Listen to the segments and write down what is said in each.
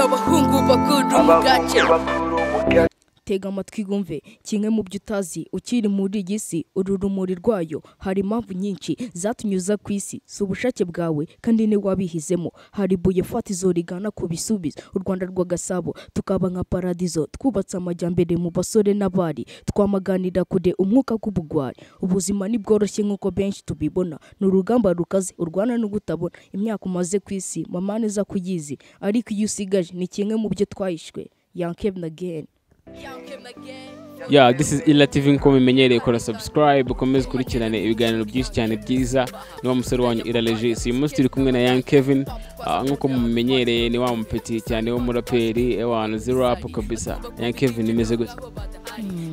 abahungu bakuru abahungu bakuru mu gace tega amatwi wumve kimwe mu byo utazi ukiri muri iyi si uru rumuri rwayo hari impamvu nyinshi zatunyuza ku isi si ubushake bwawe kandi ni wabihizemo hari ibuye fatizo rigana ku bisubizo u rwanda rwa gasabo tukaba nka paradizo twubatse amajyambere mu basore n'abari twamaganira kure umwuka w'ubugwari ubuzima ntibworoshye nk'uko benshi tubibona ni urugamba rukaze urwana no kutabona imyaka umaze ku isi mama neza kuyizi ariko iyo usigaje ni kimwe mu byo twahishwe yankebna again ya this is ila tv nk'uko mubimenyereye kora subscribe ukomeze ukurikirane ibiganiro byinshi cyane byiza ni wa musore wanyu ira regis uyu munsi turi kumwe na young kevin ah, nk'uko mubimenyereye ni wa mupeti cyane w'umuraperi ewana zirap kabisa young kevin imeze gute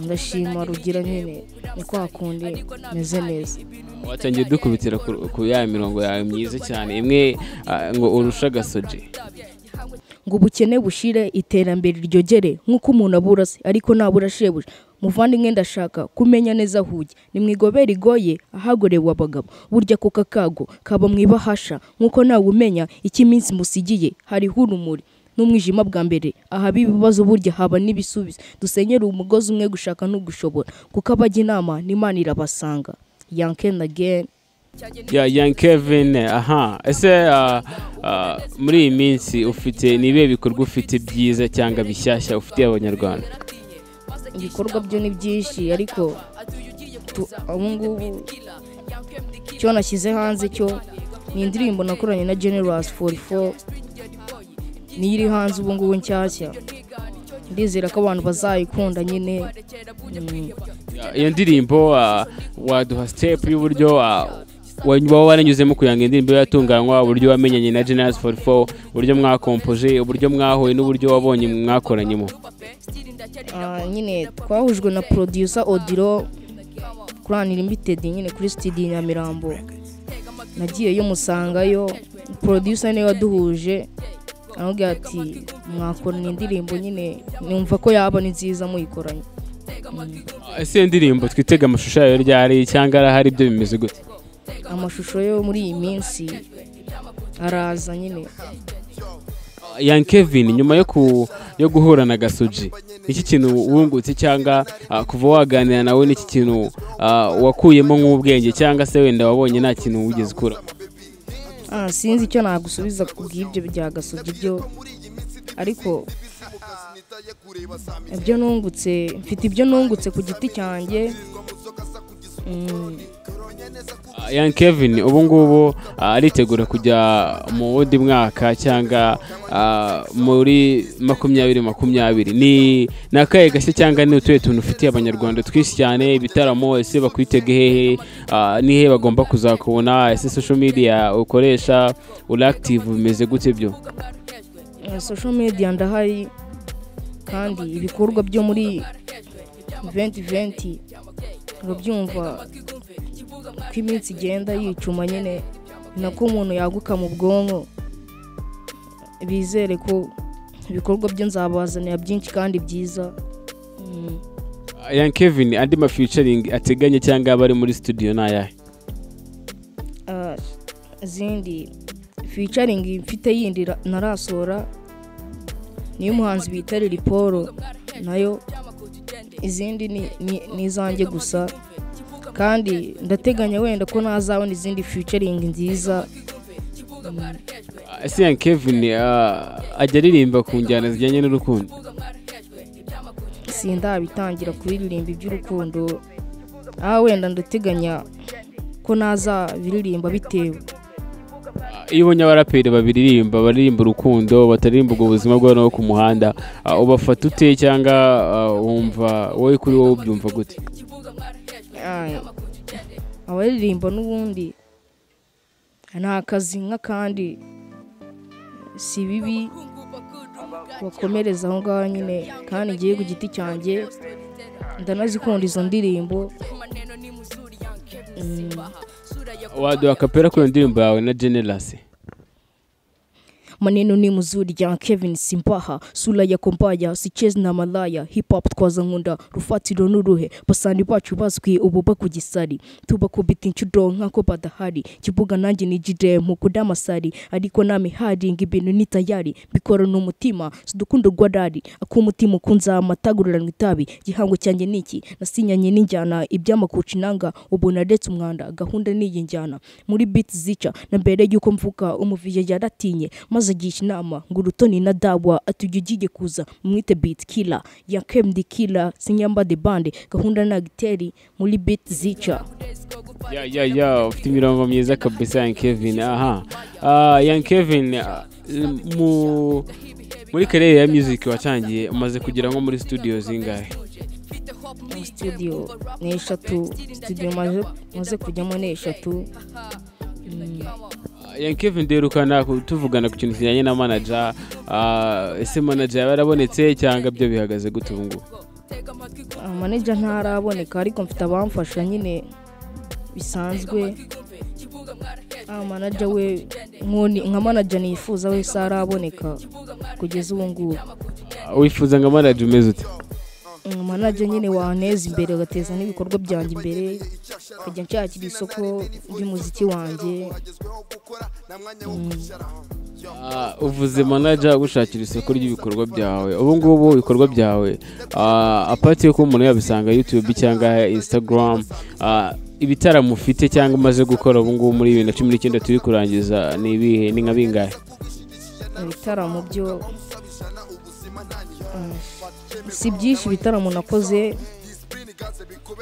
ndashima rugira nyine ni kwa kundi meze neza watangiye dukubitira ku- ku ya mirongo yawe myiza cyane imwe ah, ngo urusha agasoje ngo ubukene bushire iterambere ryogere nk'uko umuntu abura se ariko nabura shebuja muvandimwe ndashaka kumenya neza aho ujya ni mu igobera igoye ahagorewe abagabo burya kuka kago kaba mu ibahasha nk'uko nawe umenya icyo iminsi musigiye hariho urumuri n'umwijima bwa mbere ahaba ibibazo burya haba n'ibisubizo dusenyere umugozi umwe gushaka n'ugushobora kuko abajya inama n'imana irabasanga yankeni ageni ya young kevin aha ese ah, ah, muri iyi minsi ufite ni ibihe bikorwa ufite byiza cyangwa bishyashya ufitiye abanyarwanda ibikorwa byo ni byinshi ariko tu- ubu ngubu icyo nashyize hanze cyo ni indirimbo nakoranye na generasi fori fo niyo iri hanze ubu ngubu nshyashya ndizera ko abantu bazayikunda nyine Mm, Ya- iyo ndirimbo ah, waduha sitepu y'uburyo ah, wa- waba waranyuzemo kugira ngo indirimbo ibe yatunganywa uburyo wamenyanye na generasi fori fo uburyo mwakompoje uburyo mwahuye n'uburyo wabonye mwakoranyemo ah, nyine twahujwe na producer odiro kurani limitedi nyine kuri studio i nyamirambo nagiyeyo musangayo producer niwe waduhuje aramubwira ati mwakorana indirimbo nyine numva ko yaba ni nziza muyikoranye Ah, ese iyo ndirimbo twitega amashusho yayo ryari cyangwa arahari ibyo bimeze gute amashusho yo muri iyi minsi araza nyine young kevin nyuma yo ku yo guhura na gasoji iki kintu wungutse cyangwa ah, kuva waganira nawe n'iki kintu ah, wakuyemo nk'ubwenge cyangwa se wenda wabonye nta kintu wigeze ukura Ah, sinzi icyo nagusubiza ku bw'ibyo bya gasogi byo ariko ibyo nungutse mfite ibyo nungutse ku giti cyanjye Mm, Ah, young kevin ubu ngubu ah, aritegura kujya mu wundi mwaka cyangwa ah, muri makumyabiri makumyabiri ni ni akahe gashya cyangwa ni utuhe tuntu ufitiye abanyarwanda twinshi cyane ibitaramo ese bakwitega hehe Ah, ni hehe bagomba kuzakubona ese social media ukoresha uri active bimeze gute byo eh, social media ndahari kandi ibikorwa byo muri 2020 urabyumva uko iminsi igenda yicuma nyine ni nako umuntu yaguka mu bwonko bizere ko ibikorwa byo nzabazanira byinshi kandi byiza Mm. young kevin andi ma featuring ateganya cyangwa aba ari muri studio ni ayahe Ah, izindi featuring mfite yindi ra- narasohora niyo umuhanzi bita Lil Paul nayo izindi ni, ni, ni izanjye gusa kandi ndateganya wenda ko nazabona izindi featuring nziza ese young kevin ah, ajya aririmba ku njyana zijyanye n'urukundo sindabitangira kuririmba iby'urukundo aha wenda ndateganya ko nazabiririmba bitewe iyo ubonye abaraperi babiririmba baririmba urukundo bataririmba ubwo buzima bwabo no ku muhanda ah, ubafata ute cyangwa ah, wumva wowe kuri wowe ubyumva gute Ay, abaririmba n'ubundi ni akazi nk'akandi si bibi bakomereza aho ngaho nyine kandi ngiye ku giti cyanjye ndanazikunda izo ndirimbo Mm, waduha akapera kuri iyo ndirimbo yawe na generasi maneno ni mzuri ya kevin simpaha sura ya kompaya sichezi na malaya hip hop twazankunda rufatiro n'uruhe basani bacu bazwi ubu bakugisari tuba kubita inshuro nk'ako badahari kivuga nanjye ni jide mu kudamasari ariko nami haringa ibintu ni tayari mbikora ni umutima sidukundo rwarari ak'umutima ukunza amatagururanwa itabi gihango cyanjye ni iki nasinyanye n'injyana iby'amakuci nanga ubu naretse umwanda gahunda ni iyi njyana muri biti zica na mbere y'uko mvuga umuviya yaratinye maze agisha inama ngo urutoni na dawa atujya ugiye kuza mwite biti kila ya kemdi kila sinyamba de bande gahunda na giteri muri biti zica ya ya ya ufite imirongo myiza kabisa Young Kevin aha Ah, Young Kevin ah, mu muri karere ya music watangiye umaze kugera nko muri studio zingahe studio ni eshatu studio maze maze kujyamo ni eshatu Mm, Ah, Young Kevin derukana ku- tuvugana ku kintu kijyanye na manager Ah, ese manager yaba yarabonetse cyangwa byo bihagaze gute ubu ngubu amaneja ntaraboneka ariko mfite abamfasha nyine bisanzwe amanaja we nkoni- nka manaja nifuza wese araboneka kugeza ubu ngubu Ah, wifuza ngo manager umeze ute Mm, manaja nyine waneza imbere agateza n'ibikorwa byanjye imbere nkajya nshakira isoko ry'umuziki wanjye Mm, Ah, uvuze manager gushakira isoko ry'ibikorwa byawe ubu ngubu ibikorwa byawe ah, apati yo kuba umuntu yabisanga youtube cyangwa instagram ah, ibitaramo ufite cyangwa umaze gukora ubu ngubu muri bibiri na cumi n'icyenda turi kurangiza ni ibihe ni nka bingahe ibitaramo byo Mm, si byinshi ibitaramo nakoze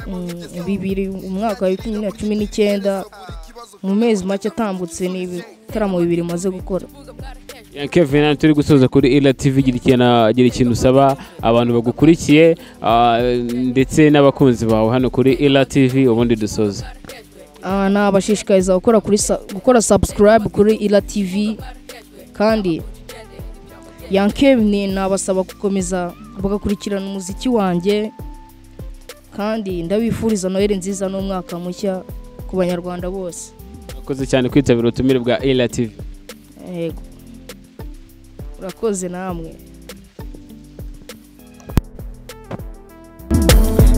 Mm, bibiri umwaka wa bibiri na cumi n'icyenda mu mezi make atambutse ni ibitaramo bibiri maze gukora Ya Kevin hano turi gusoza kuri Ila TV gira ikintu gira ikintu usaba abantu bagukurikiye ah, ndetse n'abakunzi bawe hano kuri Ila TV ubundi dusoza Ah, nabashishikariza gukora kuri sa- gukora subscribe kuri ila tv kandi yankevini nabasaba gukomeza bagakurikirana umuziki wanjye kandi ndabifuriza noheli nziza n'umwaka mushya ku banyarwanda bose urakoze cyane kwitabira ubutumire bwa Ila TV yego urakoze namwe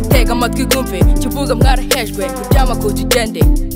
tega amatwi kumve kivuga mwarahejwe iby'amakoti ugende